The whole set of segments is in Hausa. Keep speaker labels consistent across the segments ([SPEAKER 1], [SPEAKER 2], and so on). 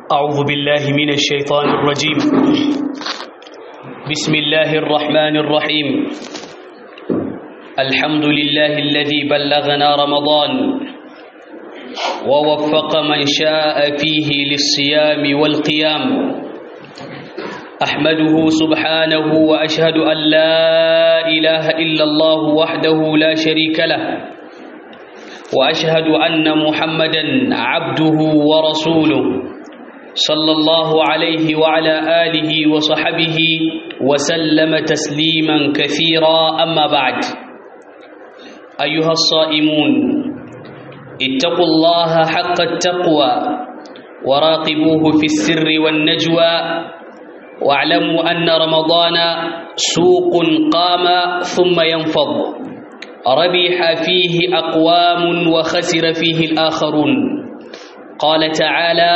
[SPEAKER 1] أعوذ بالله من الشيطان الرجيم بسم الله الرحمن الرحيم الحمد لله الذي بلغنا رمضان ووفق من شاء فيه للصيام والقيام أحمده سبحانه وأشهد أن لا إله إلا الله وحده لا شريك له وأشهد أن محمدا عبده ورسوله صلى الله عليه وعلى آله وصحبه وسلم تسليما كثيرا أما بعد أيها الصائمون اتقوا الله حق التقوى وراقبوه في السر والنجوى واعلموا أن رمضان سوق قام ثم ينفض ربح فيه أقوام وخسر فيه الآخرون قال تعالى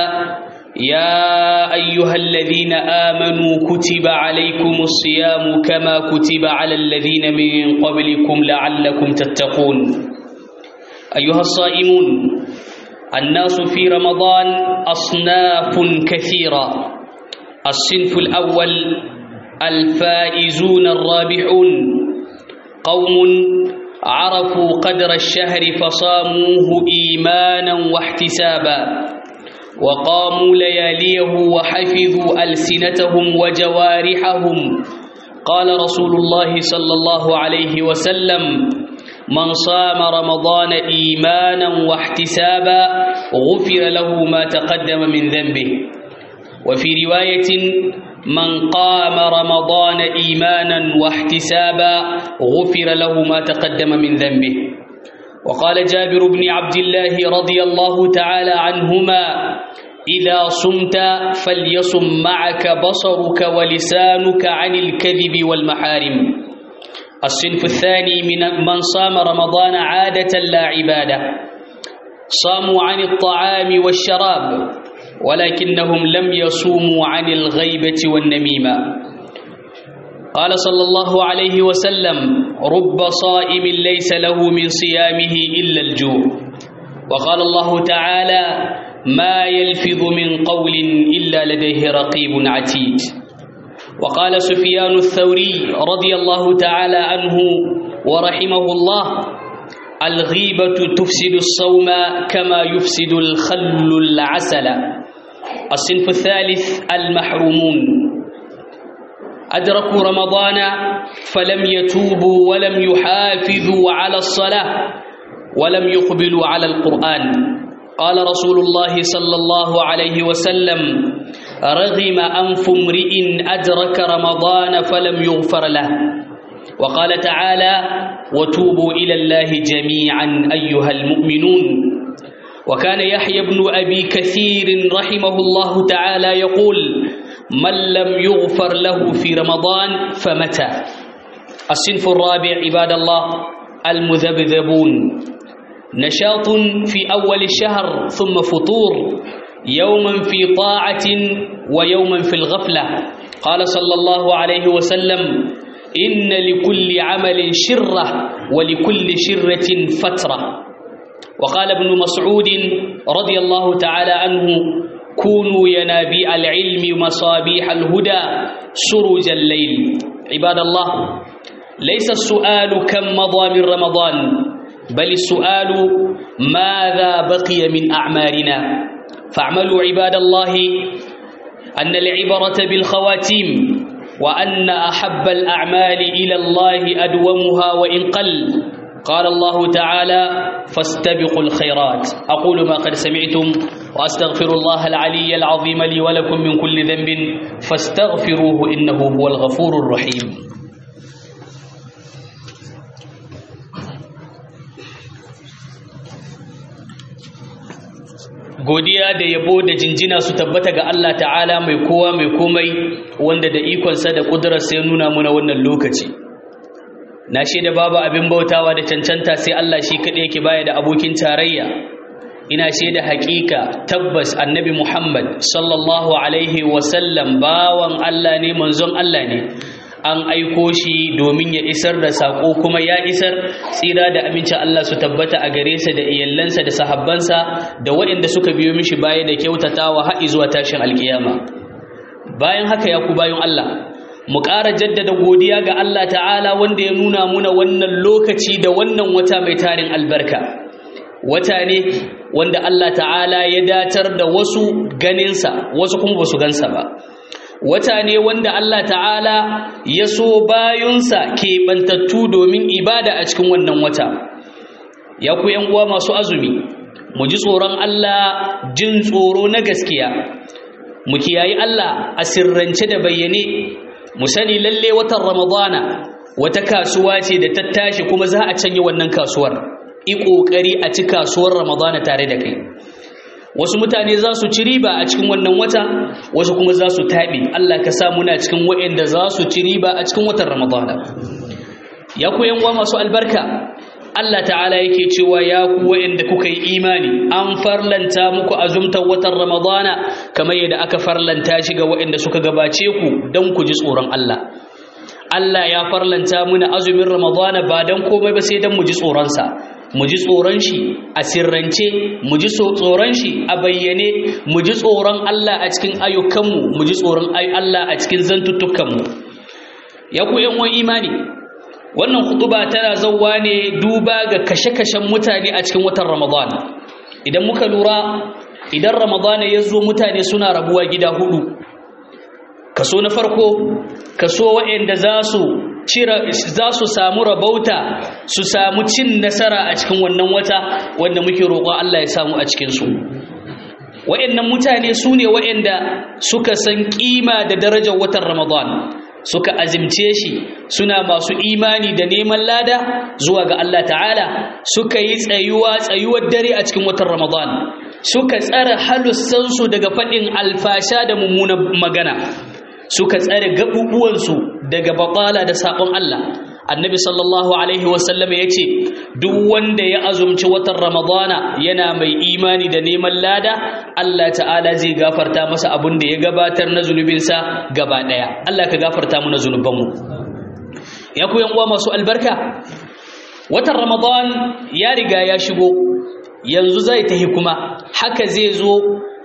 [SPEAKER 1] يا أيها الذين آمنوا كتب عليكم الصيام كما كتب على الذين من قبلكم لعلكم تتقون أيها الصائمون الناس في رمضان أصناف كثيرة الصنف الأول الفائزون الرابحون قوم عرفوا قدر الشهر فصاموه إيمانا واحتسابا وقاموا لياليه وحفظوا ألسنتهم وجوارحهم قال رسول الله صلى الله عليه وسلم من صام رمضان إيمانا واحتسابا غفر له ما تقدم من ذنبه وفي رواية من قام رمضان إيمانا واحتسابا غفر له ما تقدم من ذنبه وقال جابر بن عبد الله رضي الله تعالى عنهما إذا صمت فليصم معك بصرك ولسانك عن الكذب والمحارم الصنف الثاني من من صام رمضان عادة لا عبادة صاموا عن الطعام والشراب ولكنهم لم يصوموا عن الغيبة والنميمة قال صلى الله عليه وسلم رب صائم ليس له من صيامه إلا الجوع وقال الله تعالى ما يلفظ من قول إلا لديه رقيب عتيد وقال سفيان الثوري رضي الله تعالى عنه ورحمه الله الغيبة تفسد الصوم كما يفسد الخل العسل الصنف الثالث المحرومون أدركوا رمضان فلم يتوبوا ولم يحافظوا على الصلاة ولم يقبلوا على القرآن قال رسول الله صلى الله عليه وسلم رغم أنف امرئ أدرك رمضان فلم يغفر له وقال تعالى وتوبوا إلى الله جميعا أيها المؤمنون وكان يحيى بن أبي كثير رحمه الله تعالى يقول من لم يغفر له في رمضان فمتى الصنف الرابع عباد الله المذبذبون نشاط في أول الشهر ثم فطور يوما في طاعة ويوما في الغفلة قال صلى الله عليه وسلم إن لكل عمل شرة ولكل شرة فترة وقال ابن مسعود رضي الله تعالى عنه كونوا ينابيع العلم مصابيح الهدى سرج الليل عباد الله ليس السؤال كم مضى من رمضان بل السؤال ماذا بقي من أعمارنا فاعملوا عباد الله أن العبرة بالخواتيم وأن أحب الأعمال إلى الله أدومها وإن قل قال الله تعالى فاستبقوا الخيرات أقول ما قد سمعتم وأستغفر الله العلي العظيم لي ولكم من كل ذنب فاستغفروه إنه هو الغفور الرحيم godiya da yabo da jinjina su tabbata ga Allah ta'ala mai kowa mai komai wanda da ikonsa da ƙudurarsa ya nuna muna wannan lokaci na shaida babu abin bautawa da cancanta sai Allah shi kaɗai yake baya da abokin tarayya ina shaida haƙiƙa tabbas annabi Muhammad sallallahu alaihi wasallam bawan Allah ne manzon Allah ne an aiko shi domin ya isar da sako kuma ya isar tsira da amincin Allah su tabbata a gare sa da iyallansa da sahabbansa da waɗanda suka biyo mishi baya da kyautatawa har zuwa tashin alkiyama bayan haka ya ku bayan Allah mu ƙara jaddada godiya ga Allah ta'ala wanda ya nuna muna wannan lokaci da wannan wata mai tarin albarka wata ne wanda Allah ta'ala ya datar da wasu ganinsa wasu kuma ba su gansa ba wata ne wanda Allah ta'ala ya so bayunsa keɓantattu domin ibada a cikin wannan wata ya ku uwa masu azumi mu ji tsoron Allah jin tsoro na gaskiya mu kiyayi Allah a sirrance da bayyane mu sani lalle watan ramadana wata kasuwa ce da ta tashi kuma za a canye wannan kasuwar i ƙoƙari a ci kasuwar ramadana tare da kai wasu mutane za su ci riba a cikin wannan wata wasu kuma za su taɓe Allah ka sa muna cikin waɗanda za su ci riba a cikin watan ramadana ya ku yanwa masu albarka Allah ta'ala yake cewa ya ku waɗanda kuka yi imani an farlanta muku azumtar watan ramadana kamar yadda aka farlanta shi ga waɗanda suka gabace ku don ku ji tsoron Allah Allah ya farlanta muna azumin ramadana ba don komai ba sai don mu ji tsoronsa mu ji tsoron shi a sirrance mu ji tsoron shi a bayyane mu ji tsoron Allah a cikin ayyukanmu mu ji tsoron Allah a cikin zantuttukanmu ya ku yan imani wannan hutuba tana zauwa ne duba ga kashe-kashen mutane a cikin watan Ramadan idan muka lura idan Ramadan ya zo mutane suna rabuwa gida hudu kaso na farko kaso waɗanda za su za su samu rabauta su samu cin nasara a cikin wannan wata wanda muke roƙon Allah ya samu a cikinsu waɗannan mutane su ne waɗanda suka san ƙima da darajar watan Ramadan suka azimce shi suna masu imani da neman lada zuwa ga Allah ta'ala suka yi tsayuwa tsayuwar dare a cikin watan Ramadan suka tsara halussansu daga faɗin alfasha da mummunan magana suka tsare gabubuwansu daga baƙala da saƙon Allah annabi sallallahu alaihi wasallam ya ce duk wanda ya azumci watan ramadana yana mai imani da neman lada Allah ta'ala zai gafarta masa abin da ya gabatar na zunubinsa gaba ɗaya Allah ka gafarta mu na zunubanmu ya ku uwa masu albarka watan ramadan ya riga ya shigo yanzu zai tahi kuma haka zai zo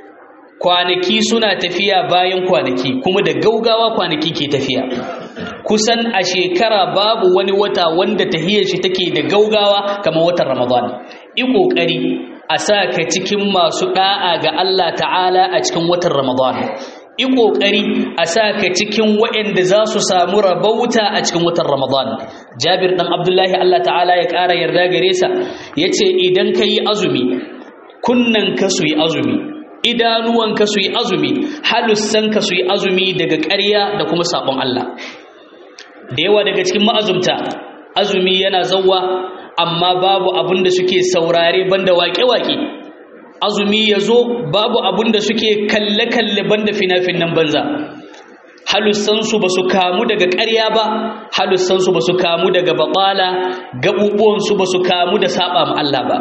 [SPEAKER 1] kwanaki suna tafiya bayan kwanaki kuma da gaugawa kwanaki ke tafiya kusan a shekara babu wani wata wanda tahiyar shi take da gaugawa kamar watan ramadan i kokari a sa ka cikin masu da'a ga Allah ta'ala a cikin watan ramadan i kokari a sa ka cikin waɗanda za su samu rabauta a cikin watan ramadan jabir dan abdullahi Allah ta'ala ya ƙara yarda gare sa yace idan ka yi azumi kunnan ka su yi azumi idanuwanka su yi azumi halussanka su yi azumi daga ƙarya da kuma sabon Allah da yawa daga cikin ma'azumta azumi yana zauwa amma babu abin da suke saurare banda waƙe-waƙe azumi ya zo babu abin da suke kalle-kalle banda fina-finan banza halussansu ba su kamu daga ƙarya ba halussansu ba su kamu daga baɓala gaɓuɓuwansu ba su kamu da saɓa ma Allah ba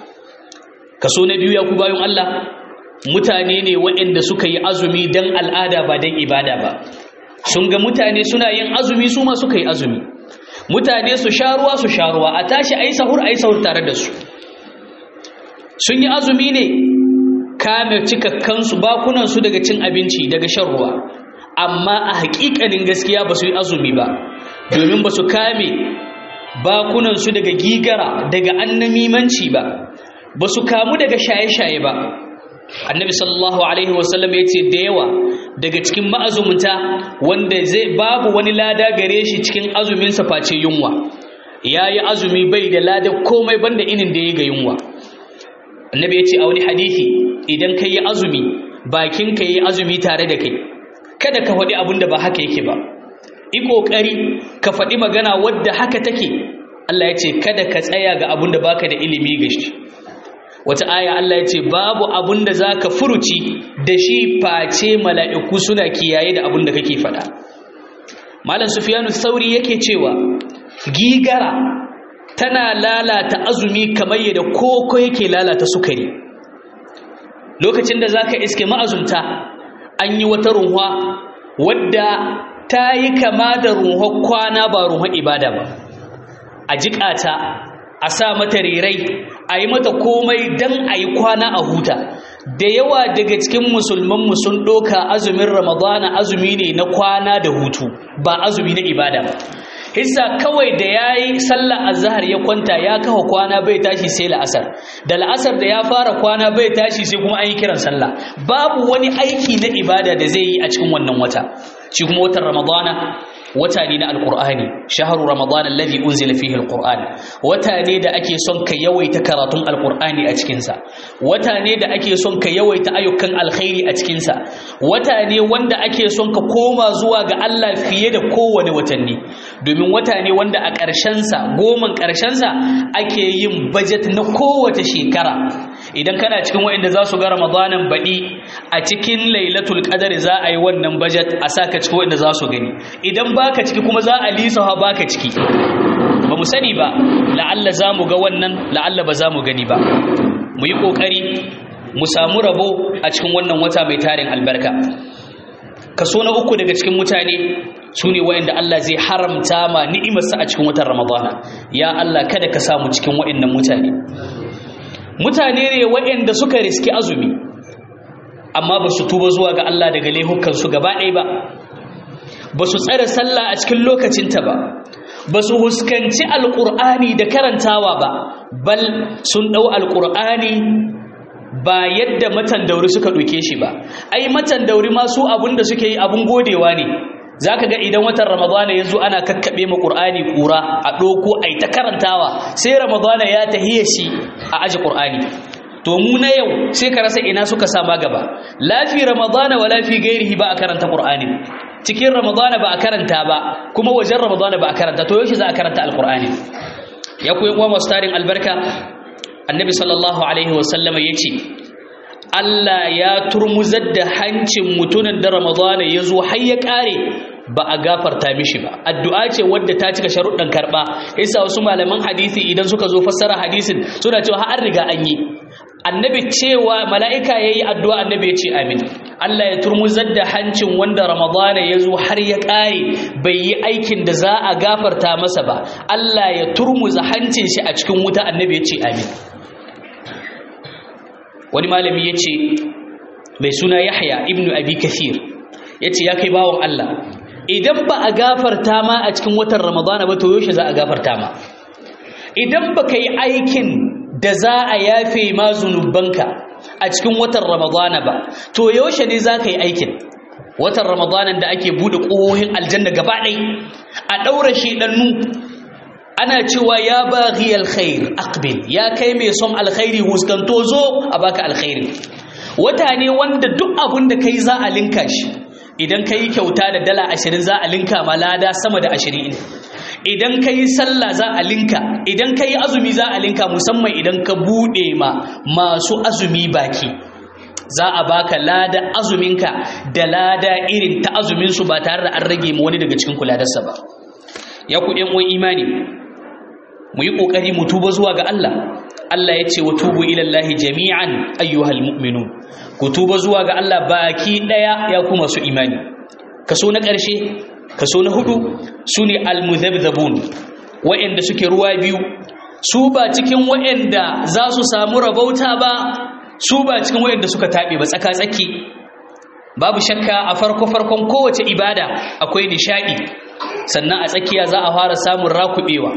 [SPEAKER 1] kaso na biyu ya ku bayan Allah mutane ne waɗanda suka yi azumi don al'ada ba don ibada ba sun ga mutane suna yin azumi su ma suka yi azumi mutane su sha ruwa su sha ruwa a tashi a yi sahur a yi sahur tare da su sun yi azumi ne kame cikakkansu bakunansu daga cin abinci daga shan ruwa amma a haƙiƙanin gaskiya ba su yi azumi ba domin ba su kame bakunansu daga gigara daga annamimanci ba ba su kamu daga shaye-shaye ba annabi sallallahu alaihi wasallam ya ce da yawa daga cikin ma'azumta wanda zai babu wani lada gare shi cikin azuminsa face yunwa ya yi azumi bai da lada komai banda inin da ya ga yunwa annabi ya ce a wani hadithi idan ka yi azumi bakin ka yi azumi tare da kai kada ka faɗi abin da ba haka yake ba yi ƙoƙari ka faɗi magana wadda haka take Allah ya ce kada ka tsaya ga abin da baka da ilimi ga shi wata aya Allah ya ce babu abun da za ka furuci da shi face mala'iku suna kiyaye da abun da kake faɗa malam sufiyanu sauri yake cewa gigara tana lalata azumi kamar yadda koko yake lalata sukari lokacin da za ka iske ma'azumta an yi wata runwa wadda ta yi kama da ruhon kwana ba ruhon ibada ba a jiƙata a sa mata rerai a yi mata komai don a yi kwana a huta da yawa daga cikin musulmanmu sun ɗoka azumin ramadana azumi ne na kwana da hutu ba azumi na ibada ba hissa kawai da ya yi sallah azhar ya kwanta ya kafa kwana bai tashi sai la'asar da la'asar da ya fara kwana bai tashi sai kuma an yi kiran sallah babu wani aiki na ibada da zai yi a cikin wannan wata shi kuma watan ramadana wata ne na alkur'ani shaharu ramadan alladhi unzila fihi alqur'an wata ne da ake son ka yawaita karatun alkur'ani a cikin sa wata ne da ake son ka yawaita ayyukan alkhairi a cikin sa wata ne wanda ake son ka koma zuwa ga Allah fiye da kowane watanni domin wata ne wanda a ƙarshen sa goman ƙarshen sa ake yin budget na kowace shekara idan kana cikin waɗanda za su ga ramadanan baɗi a cikin lailatul qadar za a yi wannan budget a saka cikin waɗanda za su gani idan baka ciki kuma za a lisafa baka ciki ba mu sani ba la'alla za mu ga wannan la'alla ba za mu gani ba mu yi ƙoƙari mu samu rabo a cikin wannan wata mai tarin albarka kaso na uku daga cikin mutane su ne wa'anda Allah zai haramta ma ni'imarsa a cikin watan ramadana ya Allah kada ka samu cikin wa'annan mutane mutane ne wa'anda suka riski azumi amma ba su tuba zuwa ga Allah daga laihukansu gaba ɗaya ba ba su tsare sallah a cikin lokacinta ba ba su huskanci alƙur'ani da karantawa ba bal sun ɗau alƙur'ani ba yadda matan dauri suka ɗauke shi ba ai matan dauri ma su abin da suke yi abin godewa ne za ka ga idan watan ramadana ya zo ana kakkaɓe ma ƙur'ani ƙura a ɗoko a ta karantawa sai ramadana ya tahiya shi a aji ƙur'ani to mu na yau sai ka rasa ina suka sama gaba lafi ramadana wa lafi gairihi ba a karanta ƙur'ani cikin ramadana ba a karanta ba kuma wajen ramadana ba a karanta to yaushe za a karanta alƙur'ani ya koyi uwa masu tarin albarka annabi sallallahu alaihi wasallama ya ce Allah ya turmuzar da hancin mutumin da Ramadana ya zo har ya ƙare ba a gafarta mishi ba addu'a ce wadda ta cika sharuɗan karɓa yasa wasu malaman hadisi idan suka zo fassara hadisin suna cewa har riga an yi annabi cewa mala'ika ya yi addu'a annabi ya ce amin Allah ya turmuzar da hancin wanda Ramadana ya zo har ya ƙare bai yi aikin da za a gafarta masa ba Allah ya turmuza hancin shi a cikin wuta annabi ya ce amin wani malami ya ce mai suna yahya ibnu abi kathir ya ce ya kai bawon Allah idan ba a gafarta ma a cikin watan ramadana ba to yaushe za a gafarta ma idan ba ka yi aikin da za a yafe ma zunubanka a cikin watan ramadana ba to yaushe ne za ka yi aikin watan ramadanan da ake buɗe ƙohohin aljanna gaba ɗai a ɗaura shiɗannu ana cewa ya baghi alkhair aqbil ya kai mai son alkhairi huskanto zo a baka alkhairi wata ne wanda duk abun da kai za a linka shi idan kai kyauta da dala 20 za a linka ma lada sama da 20 idan kai sallah za a linka idan kai azumi za a linka musamman idan ka bude ma masu azumi baki za a baka lada azuminka da lada irin ta azumin su ba tare da an rage ma wani daga cikin kuladarsa ba ya ku ɗan uwan imani mu yi ƙoƙari mu tuba zuwa ga Allah Allah ya ce wa tubu ilallahi jami'an ayyuhal mu'minun ku tuba zuwa ga Allah baki ɗaya ya kuma su imani kaso na ƙarshe kaso na hudu su ne almuzabzabun wa'anda suke ruwa biyu su ba cikin wa'anda za su samu rabauta ba su ba cikin wa'anda suka taɓe ba tsaka-tsaki babu shakka a farko-farkon kowace ibada akwai nishaɗi sannan a tsakiya za a fara samun rakuɓewa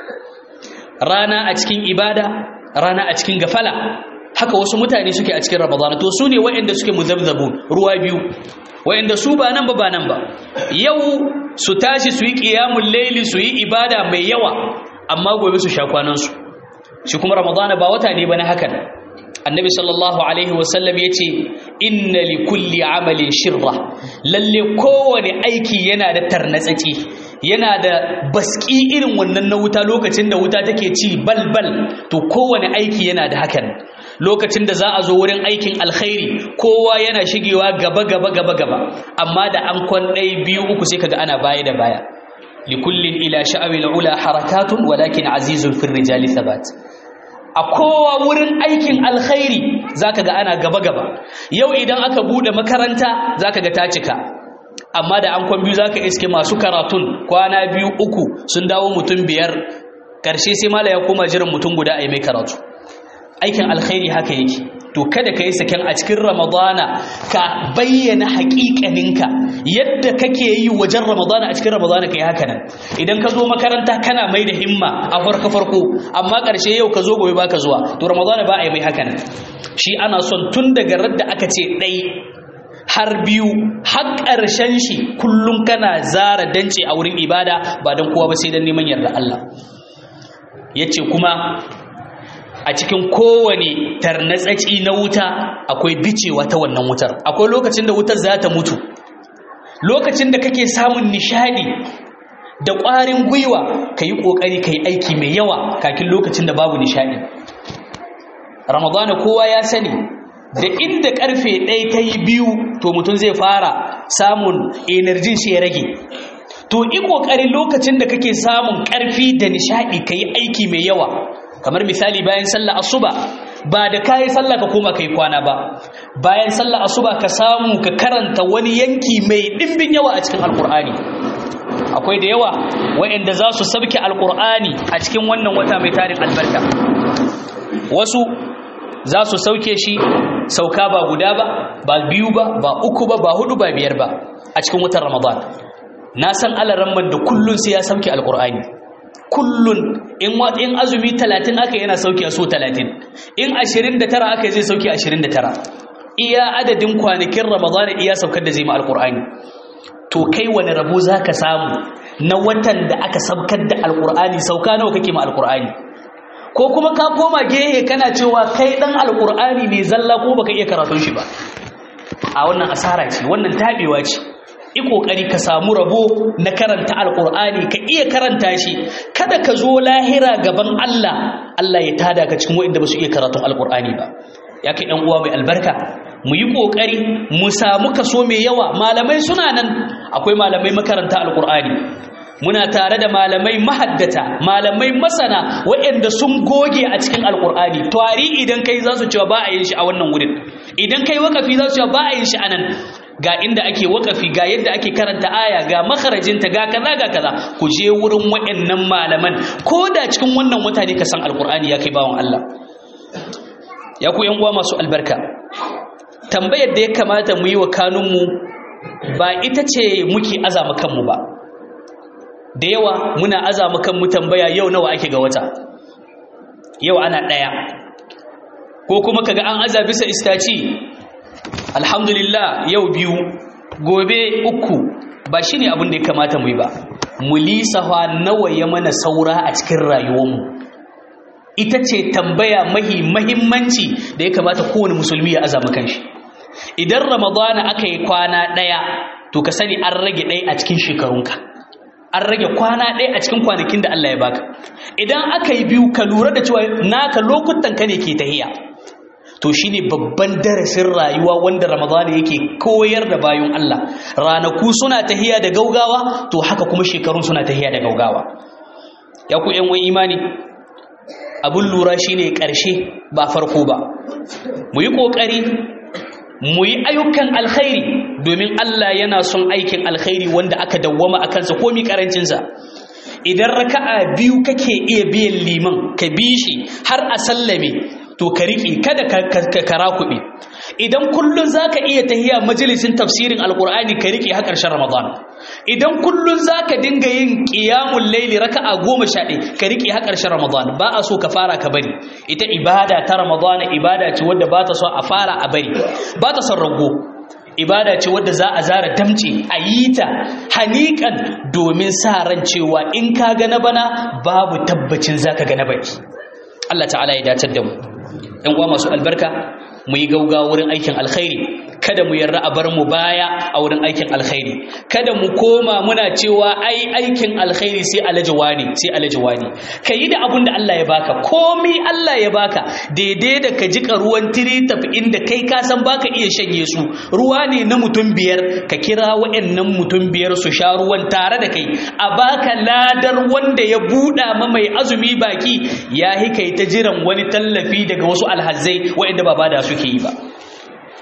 [SPEAKER 1] rana a cikin ibada rana a cikin gafala haka wasu mutane suke a cikin ramadana to su ne waɗanda suke muzabzabun ruwa biyu waɗanda su ba nan ba ba nan ba yau su tashi su yi ƙiyamun laili su yi ibada mai yawa amma gobe su sha kwanansu shi kuma ramadana ba wata ne ba na hakan annabi sallallahu alaihi wasallam ya ce inna li kulli amalin shirra lalle kowane aiki yana da tarnatsaki yana da baski irin wannan na wuta lokacin da wuta take ci balbal to kowane aiki yana da hakan lokacin da za a zo wurin aikin alkhairi kowa yana shigewa gaba gaba gaba gaba amma da an kwan ɗaya biyu uku sai kaga ana baya da baya likullin ila sha'awil ula harakatun walakin azizun fir rijali thabat a kowa wurin aikin alkhairi zaka ga ana gaba gaba yau idan aka bude makaranta zaka ga ta cika amma da an kwan biyu zaka iske masu karatun kwana biyu uku sun dawo mutum biyar karshe sai mala ya koma jiran mutum guda a yi mai karatu aikin alkhairi haka yake to kada ka yi saken a cikin ramadana ka bayyana haƙiƙaninka yadda kake yi wajen ramadana a cikin ramadana ka yi haka nan idan ka zo makaranta kana mai da himma a farko farko amma ƙarshe yau ka zo gobe baka zuwa to ramadana ba a yi mai haka nan shi ana son tun daga radda aka ce ɗai har biyu har ƙarshen shi kullum kana zara dance a wurin ibada ba don kowa ba sai don neman yarda Allah ya ce kuma a cikin kowane tarnatsaci na wuta akwai bicewa ta wannan wutar akwai lokacin da wutar za ta mutu lokacin da kake samun nishadi da ƙwarin gwiwa ka yi ƙoƙari ka yi aiki mai yawa kakin lokacin da babu nishadi ramadana kowa ya sani da inda karfe ɗaya ta yi biyu to mutum zai fara samun enerjin shi ya rage to yi ƙoƙari lokacin da kake samun ƙarfi da nishaɗi ka yi aiki mai yawa kamar misali bayan sallah asuba ba da kayi sallah ka koma kai kwana ba bayan sallah asuba ka samu ka karanta wani yanki mai ɗimbin yawa a cikin alƙur'ani akwai da yawa waɗanda za su sabke alƙur'ani a cikin wannan wata mai tarin albarka wasu za su sauke shi sauka ba guda ba ba biyu ba ba uku ba ba hudu ba biyar ba a cikin watan ramadan na san alaramman da kullun sai ya sauke alkur'ani kullun in in azumi 30 aka yana sauke so 30 in 29 aka zai sauke 29 iya adadin kwanakin ramadan iya saukar da zai ma alkur'ani to kai wani rabo zaka samu na watan da aka saukar da alkur'ani sauka nawa kake ma alkur'ani ko kuma ka koma gehe kana cewa kai dan alkur'ani ne zalla ko baka iya karatun shi ba a wannan asara ce wannan tabewa ce yi kokari ka samu rabo na karanta alkur'ani ka iya karanta shi kada ka zo lahira gaban Allah Allah ya tada ka cikin wanda ba su iya karatun alkur'ani ba ya kai dan uwa mai albarka mu yi kokari mu samu kaso mai yawa malamai suna nan akwai malamai makaranta alkur'ani muna tare da malamai mahaddata malamai masana waɗanda sun goge a cikin alkur'ani tari idan kai za su cewa ba a yin shi a wannan wurin idan kai wakafi za su cewa ba a yin shi a nan ga inda ake wakafi ga yadda ake karanta aya ga makarajinta ga kaza ga kaza ku je wurin waɗannan malaman ko da cikin wannan wata ne ka san alkur'ani ya kai bawan Allah ya ku yan uwa masu albarka tambayar da ya kamata mu yi wa kanunmu ba ita ce muke azama kanmu ba da yawa muna azama kanmu tambaya yau nawa ake ga wata yau ana ɗaya ko kuma kaga an aza bisa istaci alhamdulillah yau biyu gobe uku ba shi ne abin da ya kamata mu yi ba mu lisafa nawa ya mana saura a cikin rayuwarmu ita ce tambaya mahi mahimmanci da ya kamata kowane musulmi ya azama kanshi idan ramadana aka yi kwana ɗaya to ka sani an rage ɗaya a cikin shekarunka an rage kwana ɗaya a cikin kwanakin da Allah ya baka idan aka yi biyu ka lura da cewa naka lokutan ka ne ke tahiya to shine babban darasin rayuwa wanda ramadana yake koyar da bayan Allah ranaku suna tahiya da gaugawa to haka kuma shekarun suna tahiya da gaugawa ya ku yan wani imani abun lura shine ƙarshe ba farko ba mu yi ƙoƙari mu yi ayyukan alkhairi domin Allah yana son aikin alkhairi wanda aka dawwama a kansa komi karancinsa idan raka'a biyu kake iya biyan liman ka bi shi har a sallame to ka riƙe kada ka kara kuɓe idan kullun za ka iya tahiya majalisin tafsirin alƙur'ani ka riƙe har ƙarshen ramadan idan kullun za ka dinga yin ƙiyamun laili raka'a goma sha ɗaya ka riƙe har ƙarshen ramadan ba a so ka fara ka bari ita ibada ta ramadan ibada ce wadda ba ta so a fara a bari ba ta son rago ibada ce wadda za a zara damce a yi ta hanikan domin sa ran cewa in ka ga na bana babu tabbacin za ka ga na baki Allah ta'ala ya dacar da mu ‘yan uwa masu albarka mu yi gauga wurin aikin alkhairi kada mu yarda a bar mu baya a wurin aikin alkhairi kada mu koma muna cewa ai aikin alkhairi sai alajawa ne sai alajawa ne ka yi da abin da Allah ya baka komi Allah ya baka daidai da ka jika ruwan tiri tafi inda kai ka san baka iya shanye su ruwa ne na mutum biyar ka kira waɗannan mutum biyar su sha ruwan tare da kai a baka ladar wanda ya buɗa ma mai azumi baki ya kai ta jiran wani tallafi daga wasu alhazzai waɗanda ba bada suke yi ba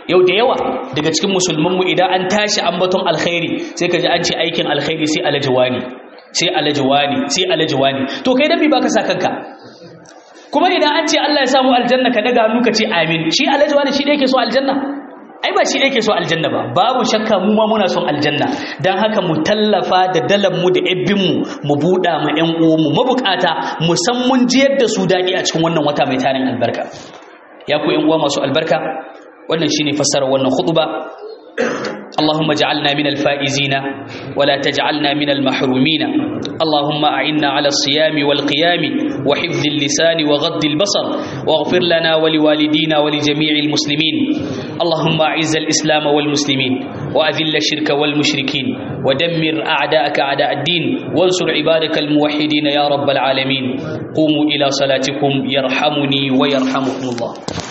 [SPEAKER 1] yau da yawa daga cikin musulmanmu idan an tashi ambaton alkhairi sai ka ji an ce aikin alkhairi sai alajiwani sai alajiwani sai alajiwani to kai dan me baka sa kanka kuma idan an ce Allah ya samu aljanna ka daga hannu ka ce amin shi alajiwani shi da yake so aljanna ai ba shi da yake so aljanna ba babu shakka mu ma muna son aljanna dan haka mu tallafa da dalan mu da ebbin mu mu buɗa ma ƴan uwan mu mabukata mu san mun jiyar da su daɗi a cikin wannan wata mai tarin albarka ya ku ƴan uwa masu albarka wannan shine fassarar wannan khutba اللهم اجعلنا من الفائزين ولا تجعلنا من المحرومين اللهم أعنا على الصيام والقيام وحفظ اللسان وغض البصر واغفر لنا ولوالدينا ولجميع المسلمين اللهم أعز الإسلام والمسلمين وأذل الشرك والمشركين ودمر أعداءك أعداء الدين وانصر عبادك الموحدين يا رب العالمين قوموا إلى صلاتكم يرحمني ويرحمكم الله